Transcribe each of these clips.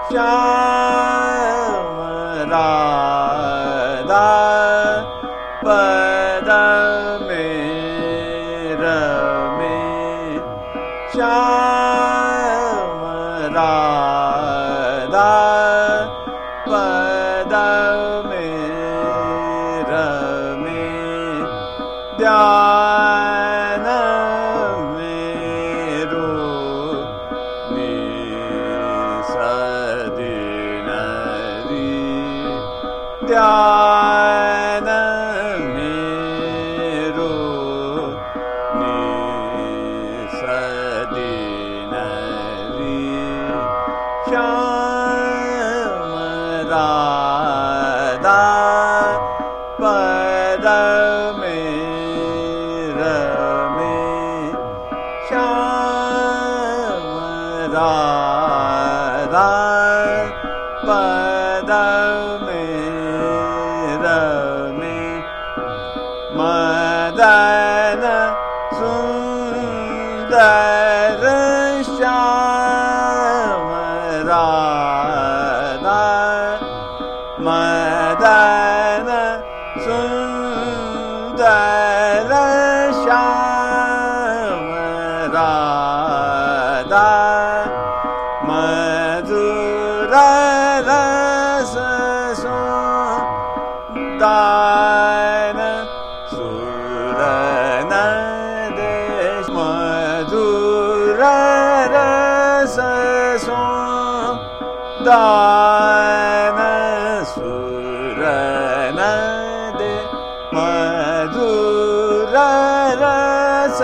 श्याम राधा पद में रमे श्याम राधा पद में रमे ध्यान मेरो निसदिनरी ध्यान मेरो निसदिनरी श्याम राधा पद में रमे श्याम राधा पद में रमे मदन सुन्दर श्याम राधा मदन सुन्दर श्याम राधा मधुर रस दान सुरन देश मधुर रस दान सुरन दे मधुर रस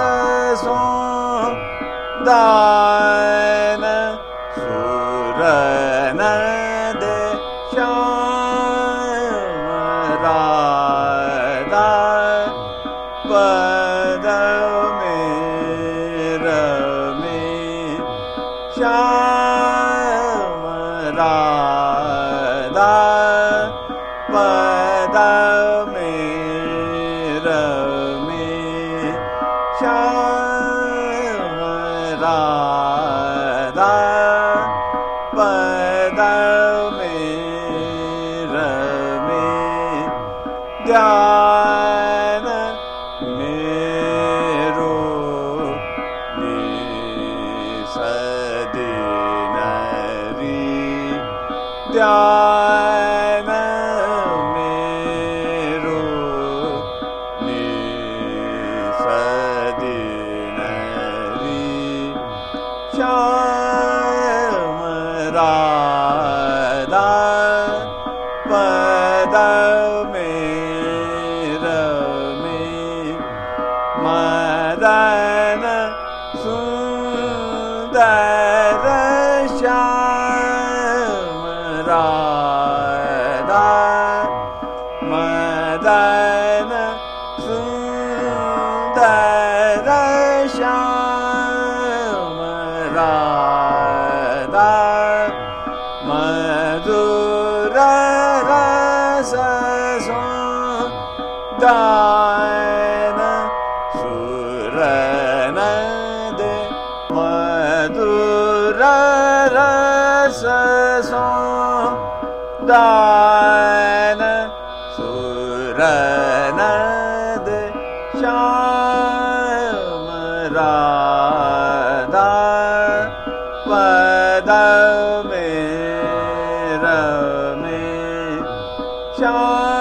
दान सुरन दे श्याम राधा पद में रमे श्याम राधा पद में रमे श्याम राधा पद में रमे ध्यान मेरो निसदिनरी ध्यान मेरो निसदिनरी श्याम राधा पद में रमे मदन सुन्दर श्याम राधा मदन सुन्दर श्याम राधा मधुर रस दान सुरन दे मधुर रस दान सुरन दे श्याम राधा पद में रमे श्याम